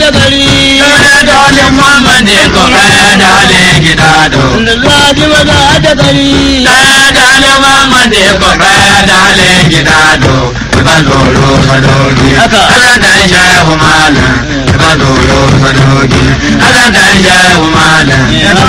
da gari Dole Muhammad ko kaya dale gidado. Ladi maza da gari Dale Muhammad ko kaya dale gidado. Ban zoro sadogi. Haka. Allah dan shehu malam. Ban zoro sadogi. Allah dan shehu malam.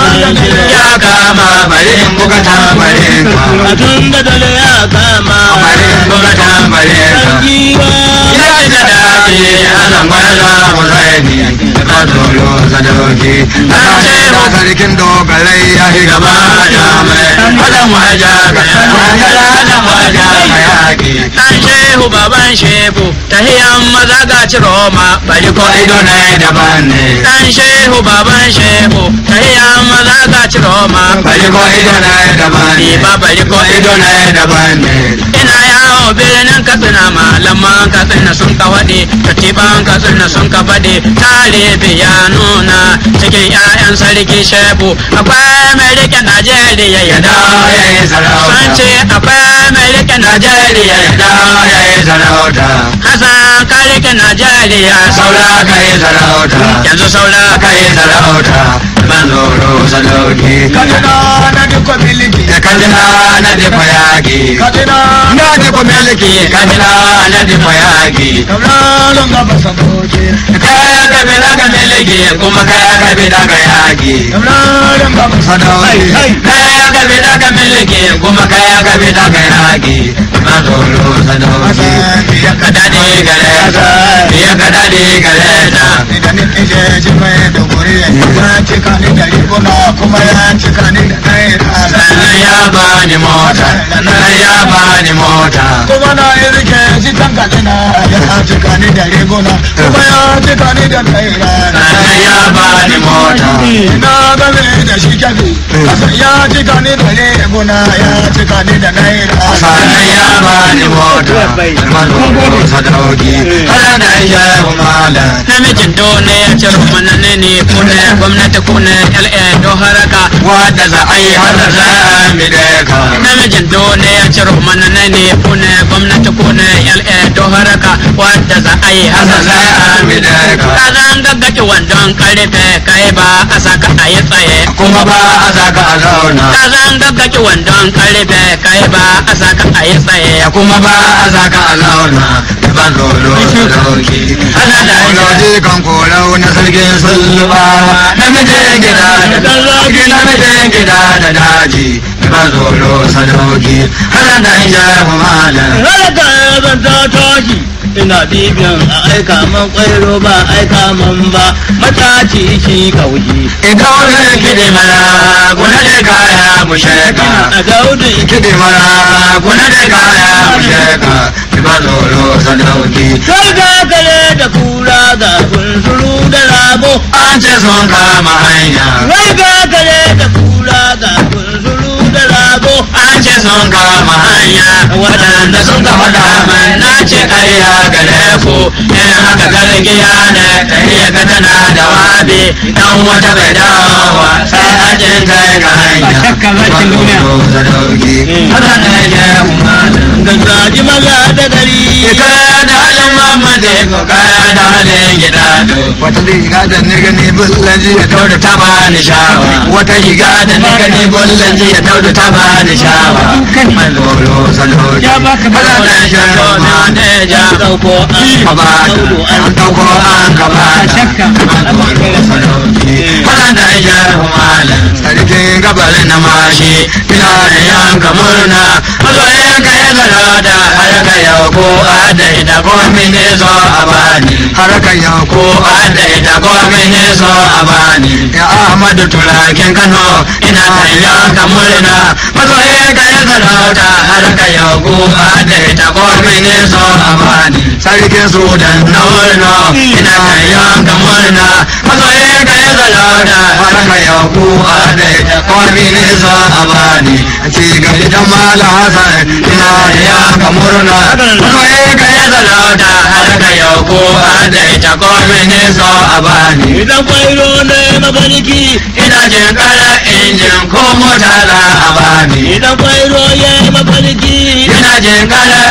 Ya kama bari in buga tambarin ka. a tun da dole ya kama Bari in buga tambarin ka. sarki ba Ya ji da daɗi ana gwarza mu zaini ka zolo sadoki. Ana ce ba sarkin dogarai ya yi gaba da mai. Alan waja ka yaƙi. Alan waja ka yaƙi. Dan shehu baban shehu tahiyan maza ga ciroma bari ko Ko ido na yi daban ne. Dan shehu baban shehu tahiyan maza ga ciroma Bari ko ido na yi daban ne. Ni ba bari ko ido na yi daban ne. ina yawo birnin katsina malaman katsina sun ka faɗi katiban katsina sun ka faɗi tarihi ya nuna cikin 'ya'yan sarki shehu akwai mai rike najeriya ya Ya dawo ya yi sarauta. sun ce akwai mai rike najeriya ya Ya dawo ya yi sarauta. Hassan ka rike najeriya Saura ka yi sarauta. yanzu saura Ka yi sarauta. Ban zoro sadauki. kadina na duka miliki Da kajina na dafa yaƙi. kadina Na dafa miliki kajina na dafa yaƙi. kamlalon gaba sadoki Kaya ka bi daga miliki kuma kaya ka bi daga yaƙi. kamlalon gaba Sadauki. Hai, hai. Kaya ka bi daga miliki kuma kaya ka bi daga yaƙi. Ban zoro sadauki. Ya ka daɗe gare ta. Ya ka daɗe gare ta. idan ni je ji mai da guri ya cika ni da riguna kuma ya cika ni da naira Sannan ya bani mota. Sannan ya bani mota. kuma na yi rike shi tan kadina ya cika ni da riguna kuma ya cika ni da naira Sannan ya bani mota. ina game da shi kyafi kasan ya cika ni da riguna ya cika ni da naira Sannan ya bani mota. Manzoro sadauki. Kada da shehu malam. namijin dole ya ci rumanane ne kune gwamnati kune LA don haraka Wadda za a yi hada za a mi ka. namijin dole ya ci rumanane ne kune gwamnati kune LA don haraka wadda za a yi Hada hasa za a mi ka. ka zan gaggaki wandon karfe kai ba a saka a yi tsaye Kuma ba a saka a zauna. ka zan gaggaki wandon karfe kai ba a saka a yi tsaye Kuma ba a saka a zauna. Manzoro sadauki. Ana da shehu kan korau na sarkin sullubawa. Namijin gida da daji. Namijin gida da daji. Manzoro sadauki. Ana da shehu malam. Raraka ban ta tashi ina bibiyan a aika man kwairo ba aika man ba mataci shi kauji Idan wani kiɗi mara kuna da kaya mu sheka. a daudu Kiɗi mara kuna da kaya mu sheka. Ba zoro sadauki. sai ga kare da kura ga kunsuru da rago An ce sun kama hanya. sai ga kare da kura ga kunsuru da rago An ce sun kama hanya. Waɗanda sun ka faɗa mai na ce ƙarya gare ku. In haka gargiya ne ta iya ga tana da wabi. Dan wata bai dawowa sai ajin kai ga hanya. Ba shakka zakin duniya. Ba zoro sadauki. Haka ne ke umaru. gaggaji maza da gari Kaya da halin mamade ko kaya da halin gida Wata riga da ni gani bullan ji ya tauda ta bani shawa Wata riga da ni gani bullan ji ya tauda ta bani shawa Man zoro salori Ya baka ba- Kala da sharo ma ne ja dauko Ka ba dauko an dauko an ka ba shakka. Man zoro salori Kala da sharo malam Sarkin gabar na mashi Ina da yanka murna Mazoyin ka ya zarada har ka yau ko ada ita ko mini so a bani har ka yau ko ada ita ko mini so a bani ya Ahmadu turakin Kano ina kan yanka murna mazoyin ka ya zarada har ka yau ko ada ita ko mini so a bani sarkin Sudan na murna ina kan yanka murna mazoyin ka ya zarada har ka yau ko ada ita ko mini so a bani ci gari dan mala Hassan ina da yanka murna mazoyin ka ya zarada har ka yau ko ada ita ko mini so a bani idan kwairo ne mafarki ina jin kara injin ko mota za a bani idan kwairo ya mafarki ina jin kara injin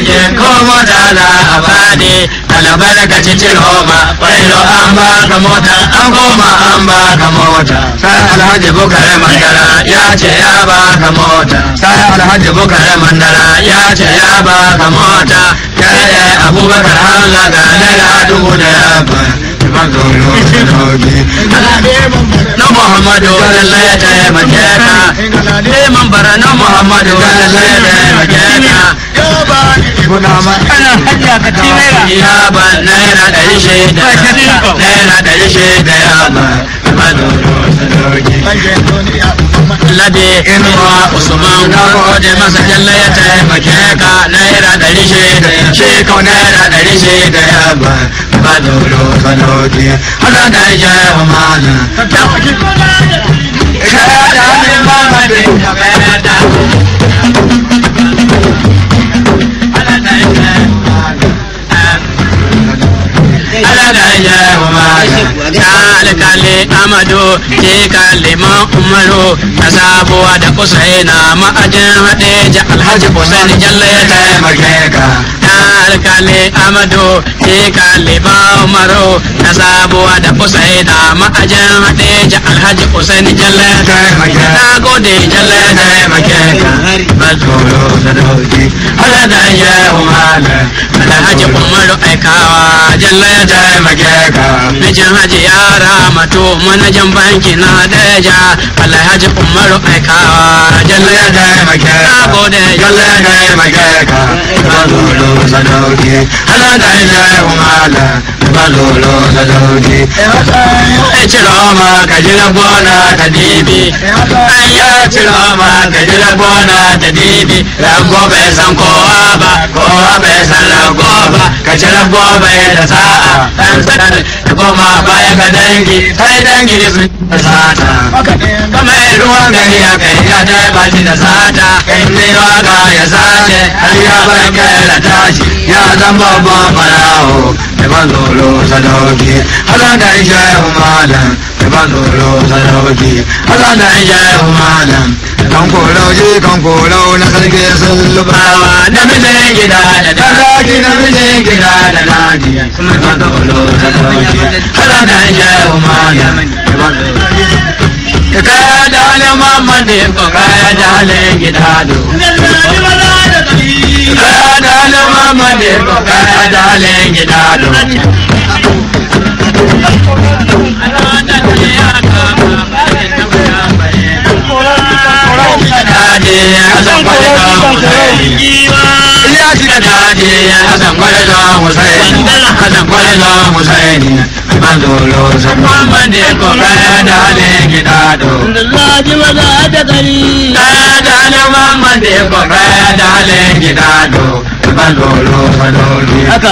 jirgi ko mota za a bani kalabar ka cikin roma kwailo an ba ka mota an koma an ba ka mota sai alhaji bukare mandara ya ce ya ba ka mota sai alhaji bukare mandara ya ce ya ba ka mota kai abubakar hamza ga naira dubu da yaba na muhammadu lallai ya taimake ka neman bara na muhammadu lallai ya taimake ka ana hajja ka ci naira ya ba naira ɗari shida naira ɗari shida ya ba Lade inuwa Usman gode masa jalla ya taimake ka naira ɗari shida shi kau naira ɗari shida ya ba ba dolo sanoki haka da ya yi mana Kaya da hannun mama da ya bada alkali amadu ke kalima umaru ta sabuwa da usaina ma'ajin hadeja alhaji usaini jalla ya taimake ka alkali amadu ke kalima umaru ta sabuwa da usaina ma'ajin hadeja alhaji usaini jalla ya taimake na gode jalla ya taimake ka bazoro sadauki ala da ya umala alhaji umaru aikawa jalla ya taimake ka mijin haji yara mato manajan banki na daja alhaji umaru aikawa jalla ya taimake ka gode jalla ya taimake ka bazoro sadauki ala da ya umala bazoro sadauki e ciro ma ka jira bona ta dibi an ya ciro ma ka jira bona ta dibi rago bai san kowa ba kowa bai san rago ba ka ci rago bai da sa'a dan sanar da goma baya ga dangi sai dangi sun da sata kama ruwan gari ya kai ya ta ba shi da sata kai ne waka ya sace har ya bar kai da tashi ya zan babban farawo da ban zolo sadauki hala da shehu malam da ban zolo sadauki hala da shehu malam kan kolo ji kan kolo na sarki sun lubawa na mijin gida da daki na mijin gida da daki kuma ban zolo sadauki hala da shehu malam da ban zolo ka kaya da halin mamman da ya kaya da halin gida do kaya da halin mamman da ya kaya da halin gida do Laji maza da gari Haka.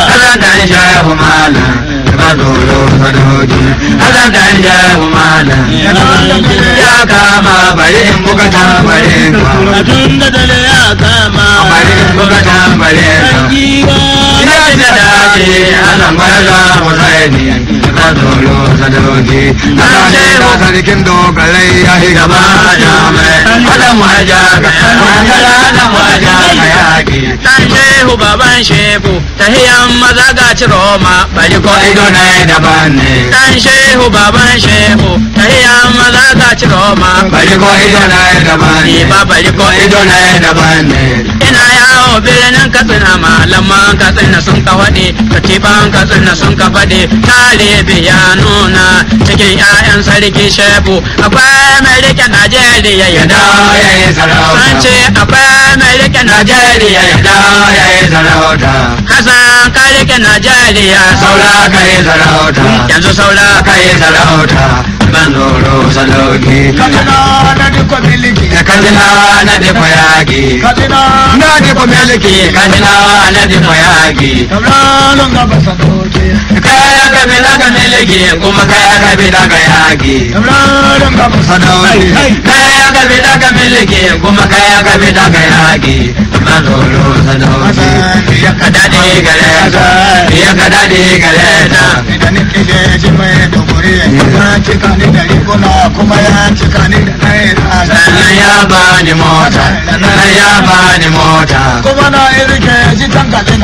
ya kama bari in buga tambarin ka Tun da dare ya kama bari in buga tambarin ka Giwa ina da dace ana marga musaini ka dolo sadoki ana ne da sarkin dogarai ya yi gaba da mai hada mu haja ga hada mu haja ga yaki Dan shehu baban shehu tahiyan maza ga ciroma bari ko ido ne daban ne Dan shehu baban shehu tahiyan maza ga ciroma bari ko ido ne daban ne Ni ba bari ko ido ne daban ne ina yawo birnin katsina malaman katsina sun ka faɗi katiban katsina sun ka faɗi talibi ya nuna cikin 'ya'yan sarki shehu akwai mai rike najeriya ya da dawo ya yi sarauta an ce akwai mai rike najeriya ya da dawo ya yi sarauta kasan ka rike najeriya saura ka yi sarauta yanzu saura ka yi sarauta ban zoro sadauki Kaduna na diko miliki kadina na diko yaki Kaduna na diko miliki kadina na diko yaki Kamranin gaba sadoki kaya ka bi daga miliki kuma kaya ka bi daga yaki Kamranin gaba sadauki kaya ka bi daga miliki kuma kaya ka bi daga yaki ban zoro sadauki ya ka dade gare ta ya ka dade gare ta Idan nake je ji mai dogori ya cika ni da riguna kuma ya cika ni da naira sannan ya bani mota sannan ya bani mota kuma na irke ji tankale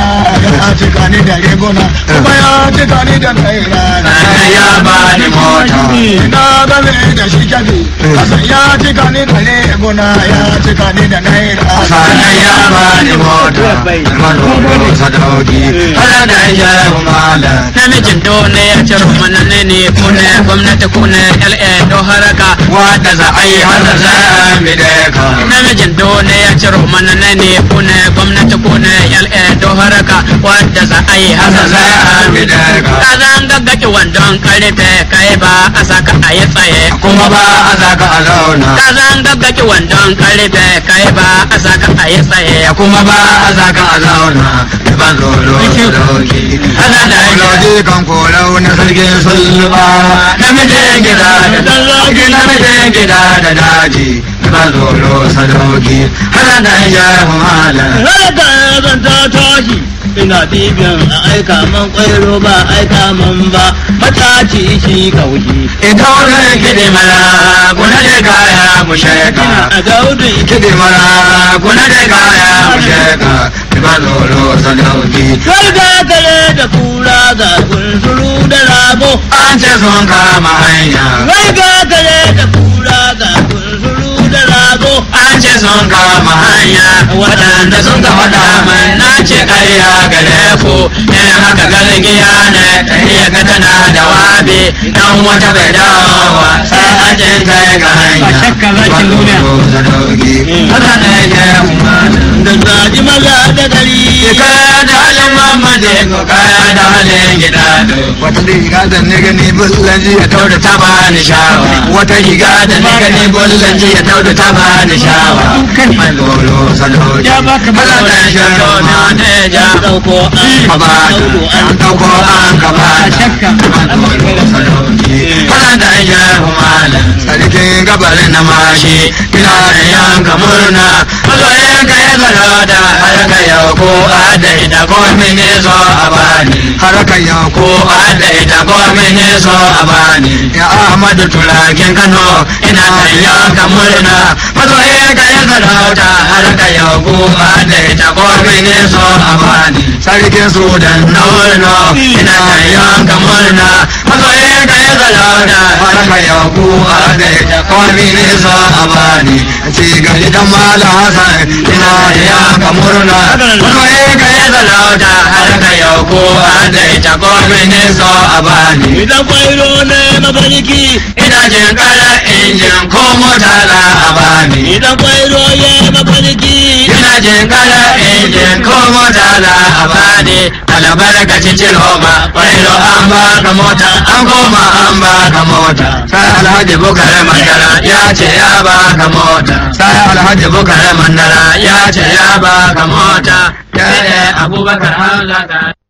cika ni da riguna kuma ya cika ni da naira Sannan ya bani mota. ina game da shi kyafi kasan ya cika ni da riguna ya cika ni da naira Sannan ya bani mota. Almanu sadauki. Hada da shehu malam. Namijin dole ya ciro mana ne ne kune gwamnati kune LA do haraka wadda za a yi hada za a mideka. Namijin dole ya ciro mana ne ne kune gwamnati kune LA do haraka wadda za a yi hada za a mideka. Ka zan gaggaki wandon karfe kai ba a saka a yi tsaye. Kuma ba a saka a zauna. Ka zan gaggaki wandon karfe kai ba a saka a yi tsaye. Kuma ba a saka a zauna. Ban zolo sadauki. Hada da Lodi kan korau na sarkin sulba namijin gida da daji namijin gida da daji ba zolo sadauki hana da shehu malam Rada zan ta tashi ina dibiyan a aika man kwairo ba aika man ba mataci shi kaushi. ita wani kidi mara kuna da kaya mu sheka A gaudun kidi mara kuna da kaya mu sheka ba zolo sadauki Garga kare da kura ga kunsuru da rago. an ce sun kama hanya Garga kare da kura ga kunsuru da rago. an ce sun kama hanya waɗanda sun ka faɗa mai na ce ƙarya gare ku in haka galgiya ne iya ga tana da wabi dan wata bai dawowa sai ajin kai ga hanya shakka za ki nuna. haka ne ke umarnin Da zaji maza da gari. kaya da halin mamade ko kaya da halin gida wata riga da ni gani bullanji ya tau da ta bani shawa wata riga da ni gani bollan ji ya tau da ta bani shawa mai golo saloji Ya baka Hala da sharo na neja Dauko an ka ba dauko an an dauko an ka ba shakka. mai golo saloji Hala da sharo malam sarkin gabarin na mashi ina da yanka murna mazoyin ka ya zara da har ka yau ko a da ita ko mini so a bani haraka ya ko ko a da ita ko mini so a bani ya Ahmadu turakin Kano ina kan yanka murna mazoyin ka ya zara da har ka yau ko a da ita ko mini so a bani sarkin sudan dan na murna ina kan yanka murna mazoyin ka ya zara da har ka yau ko a da ita ko mini so a bani ci gari dan mala hasan ina da yanka murna mazoyin ka ya zara da har ka yau ko a da ita ko mini so a bani Idan kwairo ne mafarki. ina jin kara injin ko mota za a bani Idan kwairo ya mafarki. ina jin kara injin ko mota za a bani albarkacin ciroma kwairo an baka mota an koma an baka mota sai alhaji bukare mandara ya ce ya baka mota sai alhaji bukare mandara ya ce ya baka mota ya abubakar hamza